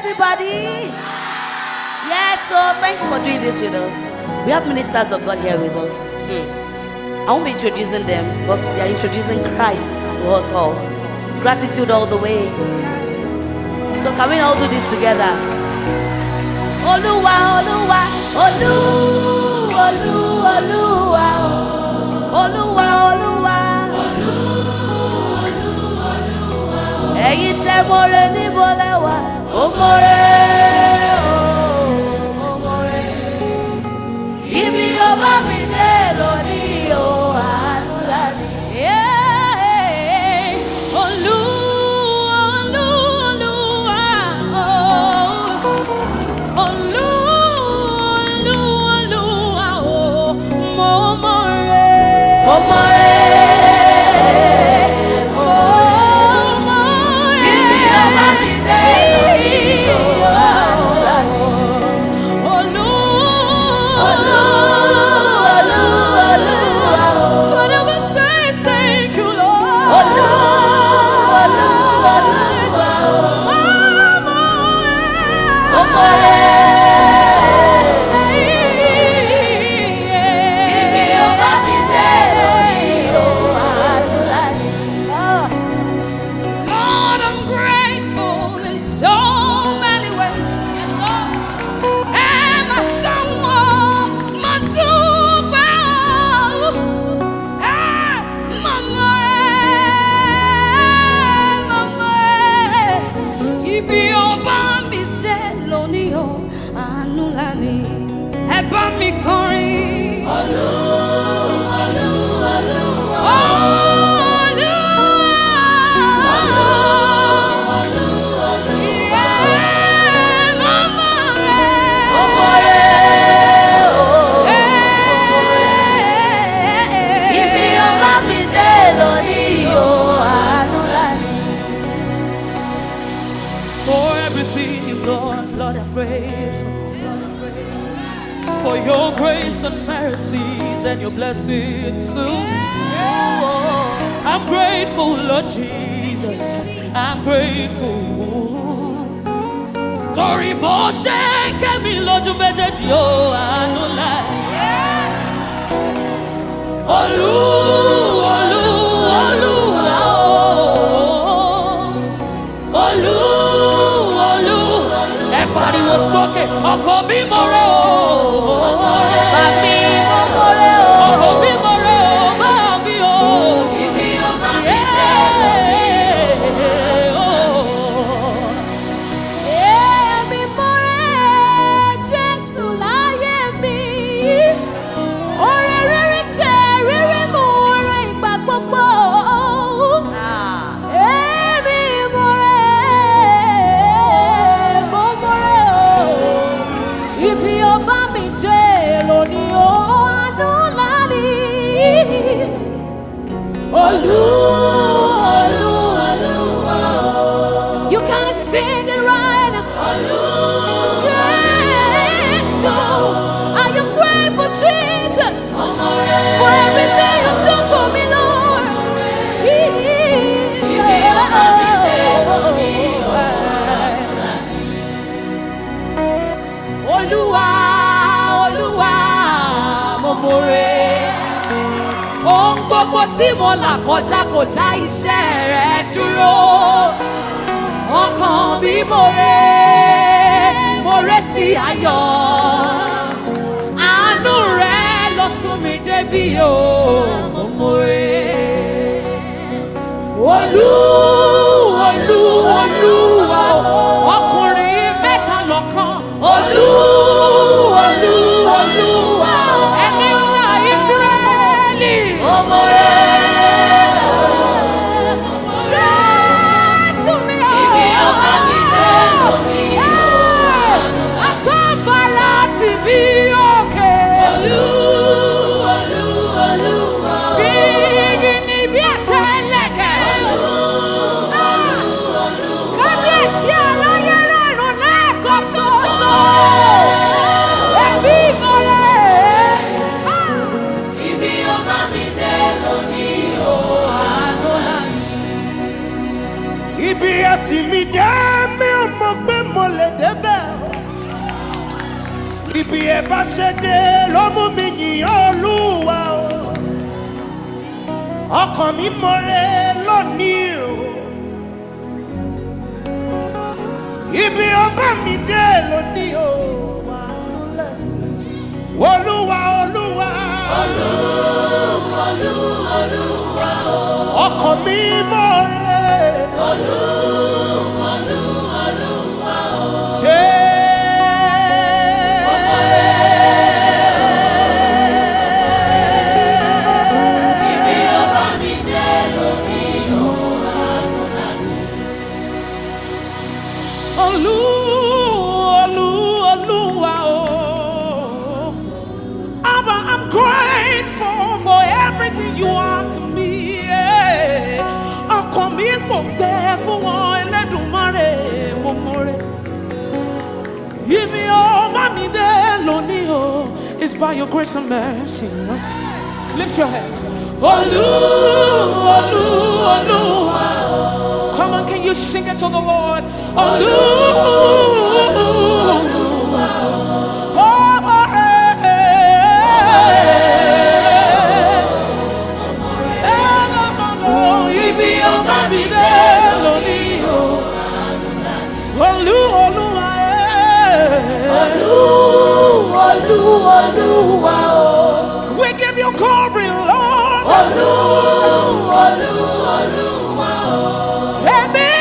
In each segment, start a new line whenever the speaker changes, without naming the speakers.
everybody. Yes, so thank you for doing this with us. We have ministers of God here with us. Hmm. I won't be introducing them, but they are introducing Christ to us all. Gratitude all the way. So can we all do this together? Olúwa, Olúwa, Olú, Olú, Olúwa, Olúwa, Olúwa. Ẹ̀yin tẹ́ mọ́re níbo lẹ́wà, ó mọ́re, ó mọ́re. Ibi ọba mi dé lónìí o, àánú láti.
Olú, Olú, Olúwa, oh. Olú, Olú, Olúwa, oh. Mo mọ̀ rẹ̀.
Ó mọ́re,
Mo mọ̀ rẹ̀.
ibi ọba mi dé lónìí o, àánú láti.
Olú,
Olú, Olú, Olúwa,
Father, we say thank you, Lord.
Olú, Olú, Olúwa,
Mo mọ̀ rẹ̀.
ó mọ́re. Ibi ọba mi dé lónìí o, àánú láti.
Lord, I'm grateful in so many ways. Ẹ máa ṣàwọn máa dúpẹ́ o. Ẹ màmá ẹ, màmá ẹ. Ibi ọba mi jẹ́ lónìí o, àánú lání. Ẹ bá mi kọrin.
Ibi ọba mi dé lónìí o, àánú láti.
For everything you've done, Lord, I'm grateful. For your grace and mercies and your blessings too. I'm grateful, Lord Jesus. I'm grateful. Torí bó ṣe ń kẹ́mi lójú méjèèjì ó àánú láì. Olú, olú, olúwa o. Olú, olú, ẹ pariwo sókè, ọkọ mi mo rẹ o.
Bàbí mo mọ́re o.
Ọkọ mi mo rẹ o, máa mi o.
Ibi ọba mi dé lónìí o.
Èmi mo rẹ Jésù láyé mi. Oore rere jẹ́ rere mo rẹ ìgbà gbogbo.
Ah.
Èmi mo rẹ̀, mo mo rẹ̀ o. Ibi ọba mi dé lónìí o, àánú ńlá ni. Olú, olú, olúwa o. You can sing it right. Olú, Jésù. Are you grateful, Jesus? For everything you've done for me, Lord. Jesus. Olúwa, Olúwa, mo mọ̀re. Ohun gbogbo tí mo là kọjá kò dá iṣẹ́ rẹ̀ dúró. Ọkàn mi mọ̀re, mọ̀re sí ayọ̀. Àánú rẹ̀ lọ sún mi débi o, mo mọ̀re. Olú, olú, olúwa, ọkùnrin mẹ́ta lọ́kàn. Olú, olú, olúwa, ẹni ńlá Ísírẹ́lì. Jésù mi o.
Ibi ọba mi dé lónìí o.
Àtọ́fara ti bí òkè.
Olú, olú, olúwa o.
Bí igi ni bí àtẹlẹkẹ. Kábíyèsí aláyé.
ibi ẹ bá ṣe dé ló mú mi yìn olúwa o ọkàn mi mọ̀rẹ́ lónìí o ibi ọba mi dé lónìí o wà lulẹ̀ olúwa olúwa ọkàn mi mọ̀rẹ́
Olú, Olú, Olúwa o. Abba, I'm grateful for everything you are to me. yeah. Ọkàn mi mò ń gbẹ fún wọn Ẹlẹ́dùmarè mo mọ̀rẹ́. Ibi ọba mi dé lónìí o, it's by your grace and mercy. Lift your hands. Olú, Olú, Olúwa o. Come on, can you sing it to the Lord? Olú, Ọba, eh, eh, eh, ibi ọba mi dé lónìí o. Olú, Olúwa, eh. We give you glory, Lord. Ẹ̀mí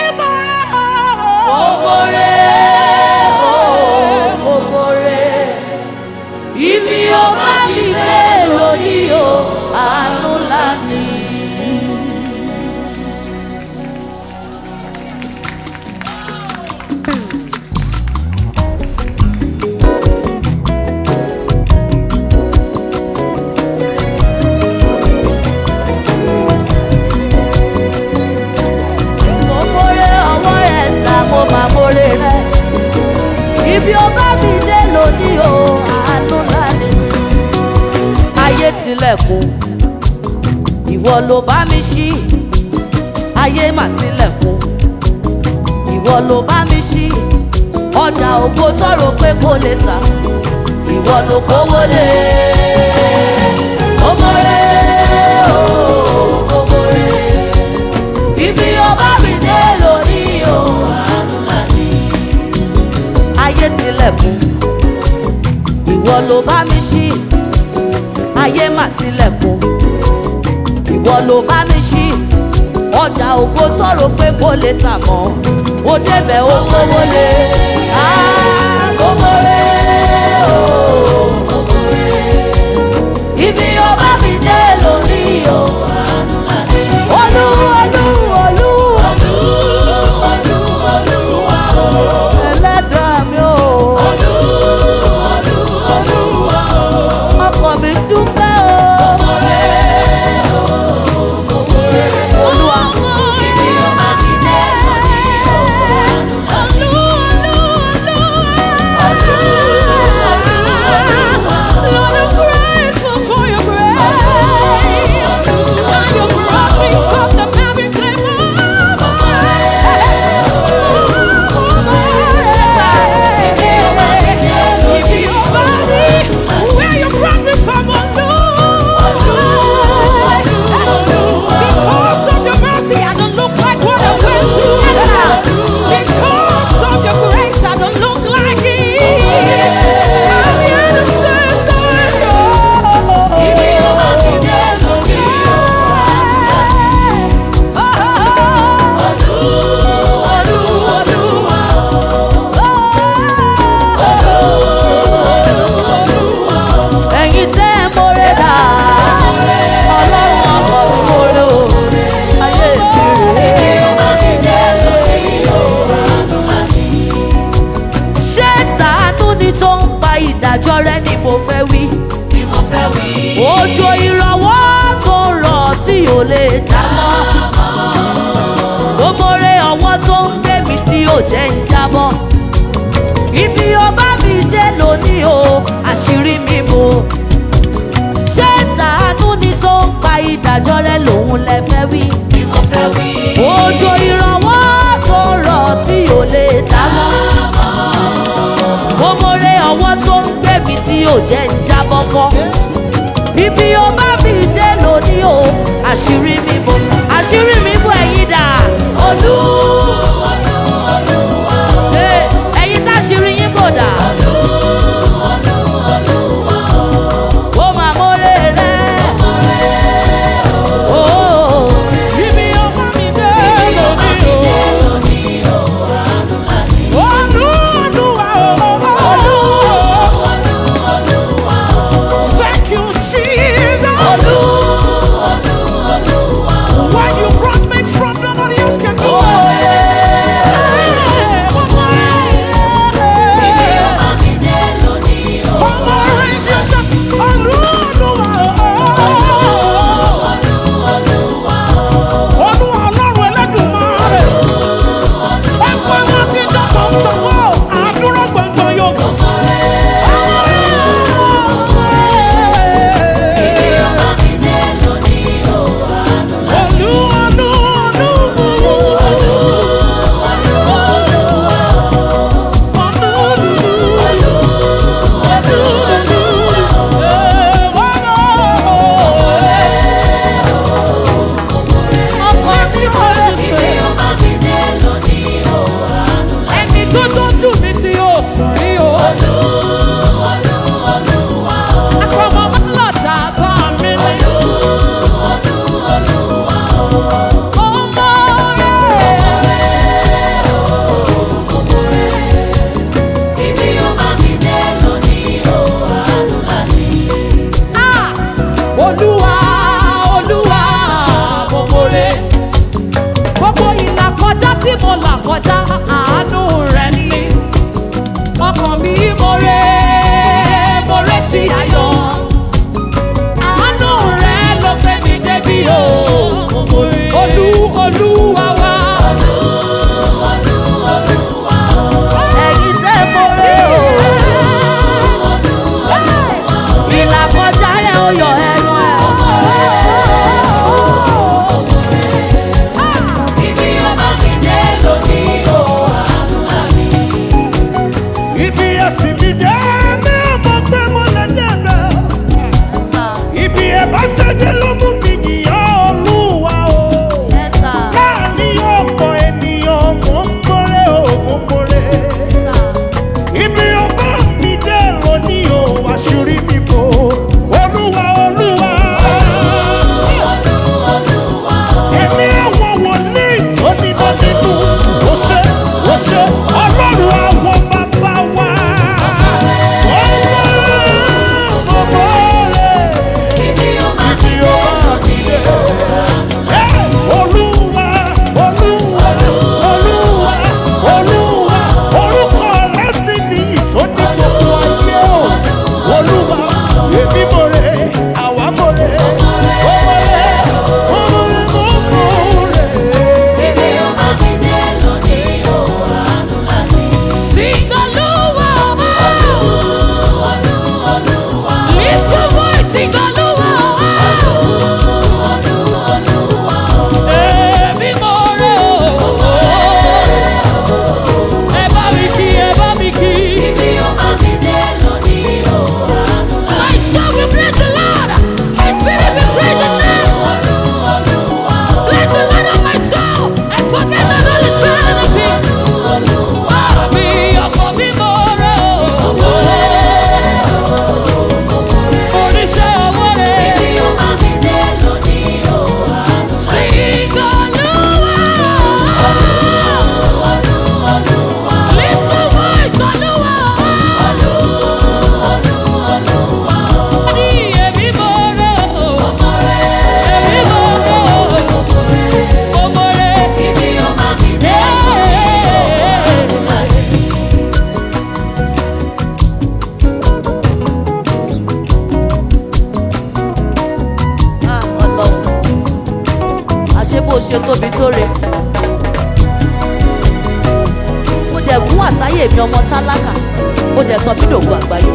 mọ́.
Ibi ọba mi dé lónìí o, àánú ńlá ni. Mo mórè ọwọ́ rẹ̀ sá, mo máa mórè rẹ̀. Ibi ọba mi dé lónìí o, àánú ńlá ni. Ayé tilẹ̀kùn, ìwọ ló bá mi ṣí. Ayé mà tilẹ̀kùn, ìwọ ló bá mi ṣí. Ọjà ògo tọrọ pé kò lè tà, ìwọ ló kówó lé. Mo mórè o, mo mórè ibi ọba mi dé lónìí o àánú ńlá ni. ayé tilẹ̀kùn ìwọ ló bá mi ṣí ayé mà tilẹ̀kùn ìwọ ló bá mi ṣí ọjà ògo tọrọ pé kò lè tà mọ́ ó débẹ̀ ó kówó lé àgómọ̀rẹ́ o ibi ọba mi dé lónìí o àánú ńlá ni. olú olú olú ẹlẹ́dàá mi o. ọkọ̀ mi dúpẹ́ o. Olúwa, ibi ọba mi dé lónìí o, àánú ńlá ni.
Lord, I'm grateful for your grace. Now you brought me from the very clay Where you brought me from, oh Lord. Because of your mercy, I don't look like what I went through. Because of your grace, I don't look like it. I'm here to say thank
ẹ̀yin tẹ́ ẹ mọ́rẹ́ dà ọlọ́run ọkọ̀ mi mọ́rẹ́ o ayé mi ṣé tàánú ni tó ń pa ìdájọ́ rẹ ni mo fẹ́ wí òjò ìrànwọ́ tó ń rọ̀ tí ò lè dá mọ́ mo mọ́rẹ́ ọwọ́ tó ń gbé mi tí ò jẹ́ ń jábọ́ ibi ọba mi dé lónìí o àṣírí mi bò ṣé tàánú ni tó ń pa ìdájọ́ rẹ lòun lẹ fẹ́ wí. òjò ìrànwọ́ tó rọ̀ tí ò lè dá mọ́. mo mọ̀rẹ́ ọwọ́ tó ń gbé mi ò jẹ́ ń jábọ́ fọ́. Ibi ó bá mi dé lónìí o, àṣírí mi bò, àṣírí mi bò ẹ̀yin dà. Olú, Ee, ẹ̀yin táṣírí yín bò dà. Ó máa mórè rẹ̀. Ó,
Ibi ọba mi dé lónìí o. Olú Olúwa o. Thank you, Jesus. When you brought me from nobody else can do it. Hey, one more. Come on, raise your shout. Olú Olúwa o. Olúwa Ọlọ́run Ẹlẹ́dùmarè. Ọpẹ́ láti dọ́tọ̀ ń tọwọ́. Àdúrà gbọ̀ngbọ̀n yóò kàn. Olú Olú
ọkọ̀ tí mo ti fẹ́.
Ẹni tó tọ́jú mi tí yóò sùn rí o. Akọ̀mọ̀ máa ń lọ̀tà bá mi ní. Ọmọ rẹ̀. Ah! Olúwa Olúwa mo mọ̀re. Gbogbo ìlà kọjá tí mo là kọjá àánú rẹ̀ ni. Ọkàn mi mọ̀re mọ̀re sí ayọ̀. Àánú rẹ̀ ló gbé mi débi o. Olú Olúwa wá.
ẹ̀yin tẹ́ mórè o. ìlà kọjá yẹn ó yọ ẹnu ẹ̀.
Ibi ẹ̀sìn mi jẹ́ mi ò mọ̀ pé mo lè jẹ́ bẹ́ẹ̀. Ibi ẹ̀ bá ṣẹ́jẹ́ ló mú mi yìnyín olúwa o. Láàárín ọ̀pọ̀ ènìyàn mo ń mọ́rẹ́ o, mo ń mọ́rẹ́. Ibi ọba mi dé lónìí o, àṣírí mi bò. Olúwa olúwa. Ẹ̀mí àwọn wòlíì tó nínú nínú. Ó ṣe ó ṣe ọlọ́run àwọn bàbá wa. Ọmọ ọmọ rẹ̀. Ibi ọba mi dé. Ẹ́, Olúwa, Olúwa, Olúwa, Olúwa, orúkọ rẹ̀ sì ní ìtọ́ni gbogbo ayé o. Olúwa, èmi mo rè, àwa mo rè, mo mo rè, mo mo rè, mo mo rè.
Sing Olúwa wá. Little boy sing Olúwa wá. Èmi mọ̀re o. Ẹ bá mi kí, ẹ bá mi kí. My soul will praise the Lord. My spirit will praise His name. Bless the Lord of my soul and forget not all His benefits. Ọ̀rọ̀ mi, ọkọ mi mọ̀re o. Oníṣẹ́ owó rẹ̀. Sing Olúwa. Little voice Olúwa. Ní èmi mọ̀re o. Èmi mọ̀re o. Mo mọ̀re.
Ah, Ọlọ́run àṣé bó ṣe tóbi tó re mo dẹ̀ gún àsáyè mi ọmọ tálákà mo dẹ̀ sọ mí dògbò àgbáyé.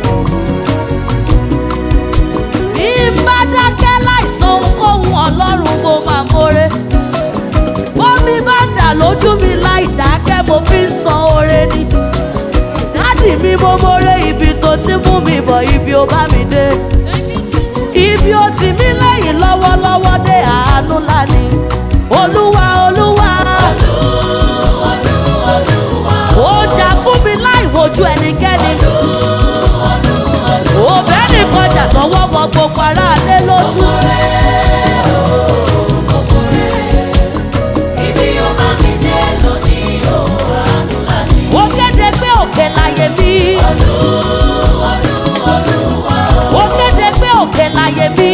bí n bá dákẹ́ láìsàn ohunkóhun ọlọ́run mo máa mórè bómi bá dà lójú mi láì dákẹ́ mo fi ń san oore ni dádì mi mo mórè ibi tó ti mú mi bọ̀ ibi ó bá mi dé ibi ó ti mí lẹ́yìn lọ́wọ́lọ́wọ́ dé àánú lání olúwa olúwa ó jà fún mi láì wojú ẹnikẹ́ni òbẹ́ nìkan jà tọwọ́ bọ gbogbo aráalé lójú. ó kéde pé òkè láyé mi. ó kéde pé òkè láyé mi.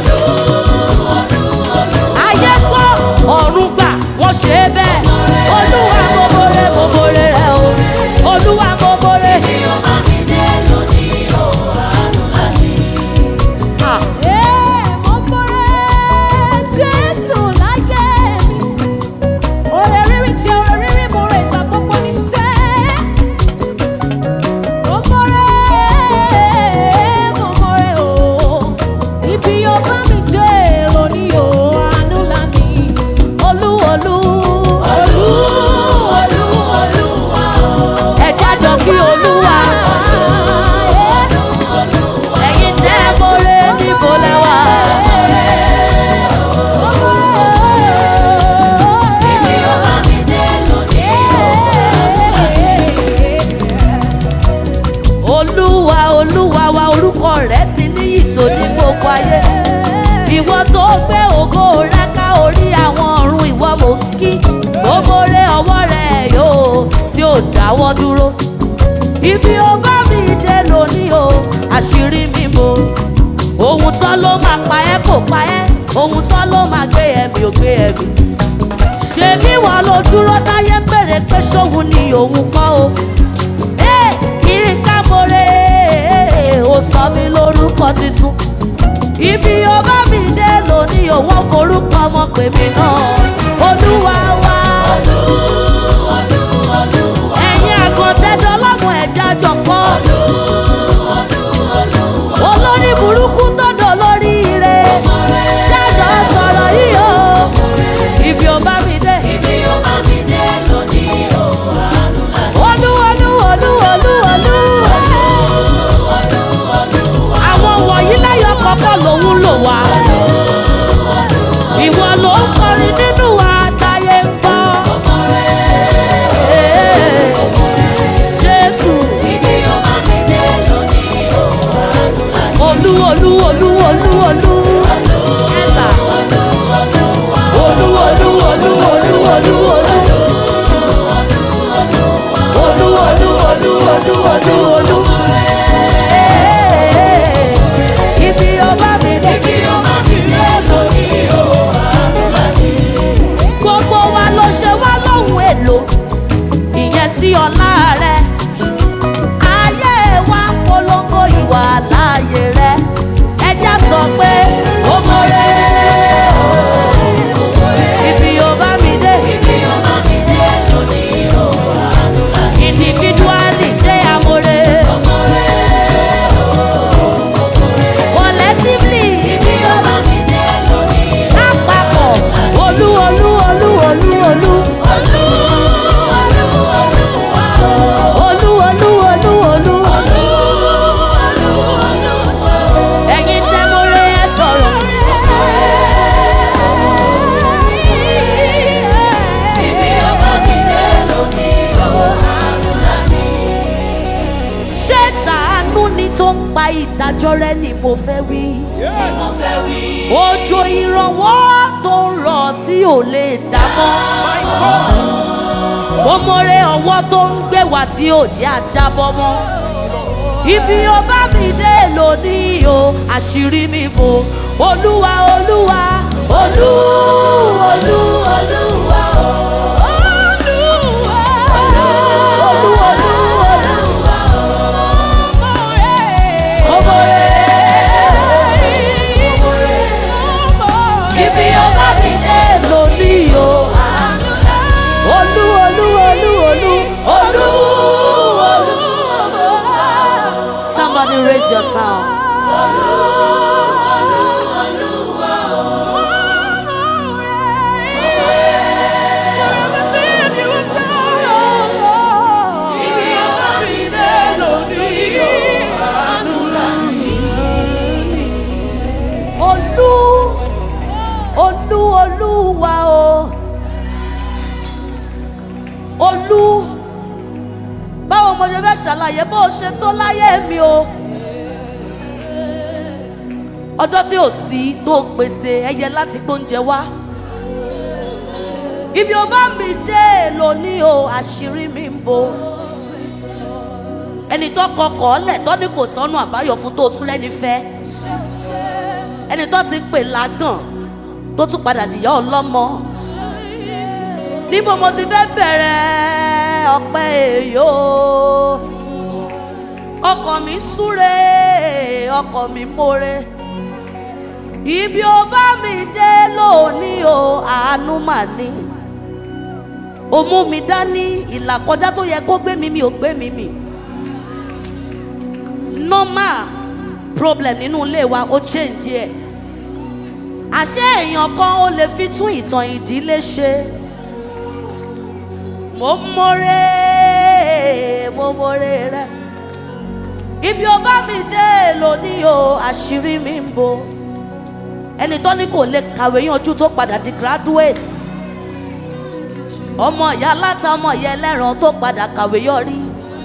ayé gbọ́ ọ̀run gbà wọ́n ṣe é bẹ́ẹ̀. olúwa mo mọ̀rẹ́ mo mọ̀rẹ́ rẹ o. olúwa mo mọ̀rẹ́. Ah. olú olú ẹ̀já jọ kí olúwa ẹ̀yin tẹ́ ẹ mọ̀rẹ́ níbo lẹ́wà. olúwa olúwa wa orúkọ rẹ̀ ti níyì tó ní gbogbo ayé ìwọ tó gbé ògo rẹ ká orí àwọn ọ̀run ìwọ mò ń kí gbogbo rẹ ọwọ́ rẹ yóò tí ò dáwọ́ dúró ibi ó bá mi dé lónìí o àṣírí mi mo ohun tán ló máa pa ẹ́ kò pa ẹ́ ohun tán ló máa gbé ẹ̀mí ò gbé ẹ̀mí ṣèbí wọn ló dúró táyé ń bèrè pé ṣóhun ni òun kọ́ o Ẹ́, kí n ká mọ́rẹ́ ó sọ mí lórúkọ tuntun ibi ó bá mi dé lónìí òun forúkọ ọmọ pè mí náà olúwa wá ẹ̀yin àgọ́tẹ́dọ́ ọlọ́mọ ẹ̀já jọ̀pọ̀ olórí burúkú tọ́dọ̀ lórí ire jájọ sọ̀rọ̀ yìí o ibi ó bá mi dé. olú olú olú olú olú. àwọn wọ̀nyí lẹ́yọ̀ kọ̀ọ̀kan lòun lò wá. ìwọ ló ń kọrin nínú wa táyé ń gbọ́. Ee, jésù olú olú olú olú olú. Ẹ̀sà. olú olú olú olú olú olú. olú olú olú olú olú olú. Ee, ibi ọba mi dé. gbogbo wa ló ṣe wá lóhùn èlò ìyẹn sí ọlá rẹ ayé wa ń polongo ìwà láàyè rẹ ẹjá sọ pé ó mọ̀rẹ́ ibi ó bá mi dé individually ṣé amore collectively lápapọ̀ olú olú olú olú olú. olú olú olú olú. ẹ̀yin tẹ́ mo rẹ ẹ sọ̀rọ̀. ṣé tàánú ni tó ń pa ìdájọ́ rẹ ni mo fẹ́ wí. òjò ìrànwọ́ tó ń rọ̀ tí ò lè dá mọ́. mo mọ̀rẹ́ ọwọ́ tó ń gbé wá tí ò jẹ́ àjábọ́ mọ́. ibi ó bá mi dé lónìí o àṣírí mi bò olúwa olúwa olú olú olúwa o. Olúwa, olú, olú, olúwa o. Mo mọ̀rẹ́. Ibi ó bá mi dé lónìí o. Olú olú olú olú olú olú. Somebody raise your sound. mo ṣe fẹ́ ṣàlàyé bó o ṣe tó láyé mi o ọjọ́ tí ò sí tó pèsè ẹyẹ láti gbóúnjẹ wá ibi ó bá mi dé lónìí o àṣírí mi ń bo ẹni tó kọkọ̀ ọ́lẹ̀ tó ní kò sọ́nù àbáyọ fún tó tún lẹ́ni fẹ́ ẹni tó ti pè lágàn tó tún padà dìyà ọlọ́mọ níbo mo ti fẹ́ bẹ̀rẹ̀ ọpẹ́ èyó ọkọ̀ mi súre ọkọ̀ mi mórè ibi ó bá mi dé lónìí o àánú mà ní o mú mi dání ìlà kọjá tó yẹ kó gbé mi mi ò gbé mi mi normal problem nínú ilé wa ó change ẹ àṣé èèyàn kan ó lè fi tún ìtàn ìdílé ṣe mo mọ̀rẹ́ mo mọ̀rẹ́ rẹ ibi ó bá mi dé lónìí o àṣírí mi ń bo ẹni tó ní kò lè kàwé yanjú tó padà di graduate ọmọ ìyá aláta ọmọ ìyá ẹlẹ́ran tó padà kàwé yọrí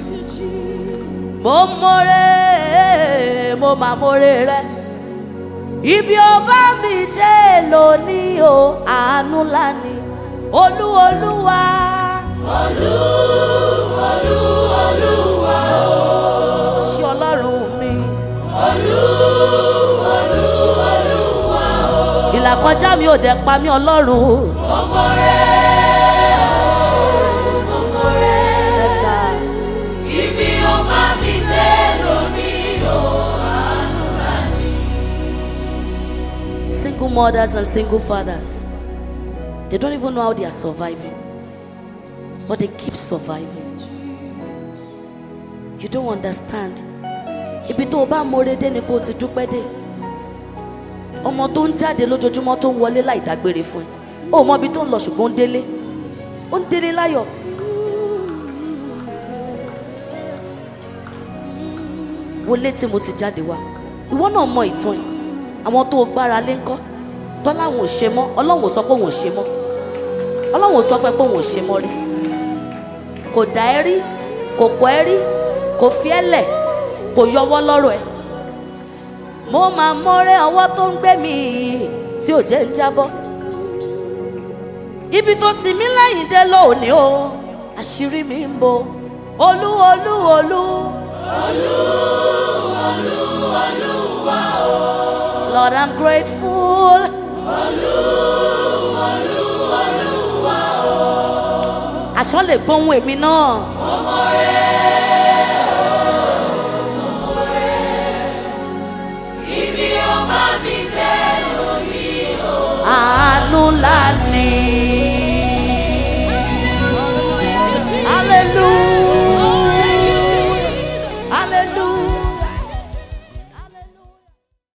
mo mọ̀rẹ́ mo mà mọ̀rẹ́ rẹ ibi ó bá mi dé lónìí o àánú lánìí olú olúwa. olú olú olúwa o. ṣé ọlọ́run mi. olú olú olúwa o. ìlàkọjá mi ò dẹ̀ pa mí ọlọ́run. ọmọ rẹ ọmọ rẹ. ibi ó bá mi dé lónìí o àánú lánìí. single mothers and single fathers. They don't even know how they are surviving, but they keep surviving. You don't understand. Ibi tó o bá mọ̀re dé ni kó o ti dúpẹ́ dé. Ọmọ tó ń jáde lójoojúmọ́ tó ń wọlé láì dágbére fún ẹ. O mọ ibi tó ń lọ ṣùgbọ́n ó ń délé. Ó ń délé láyọ̀. Wọlé tí mo ti jáde wá. Ìwọ náà mọ ìtàn yìí. Àwọn tó o gbára lé ńkọ́. Tọ́láwọn ò ṣe mọ́. Ọlọ́run ò sọ pé òun ò ṣe mọ́ ọlọ́run sọ fún ẹ pé òun ò ṣe mọ́ rí kò dá ẹ rí kò kọ́ ẹ rí kò fi ẹ lẹ̀ kò yọwọ́ lọ́rọ̀ ẹ. mo máa mọ́rẹ́ ọwọ́ tó ń gbé mi yìí tí ò jẹ́ ń jábọ́. ibi tó ti mí lẹ́yìn dé lónìí o àṣírí mi ń bo olú olú olú. olú olú olúwa o. Lord I'm grateful. olú olú olúwa o. aṣọ lè gbóhùn èmi náà. ọmọ rẹ ọmọ rẹ ibi ọba mi dé lórí o. àánú ńlá ni.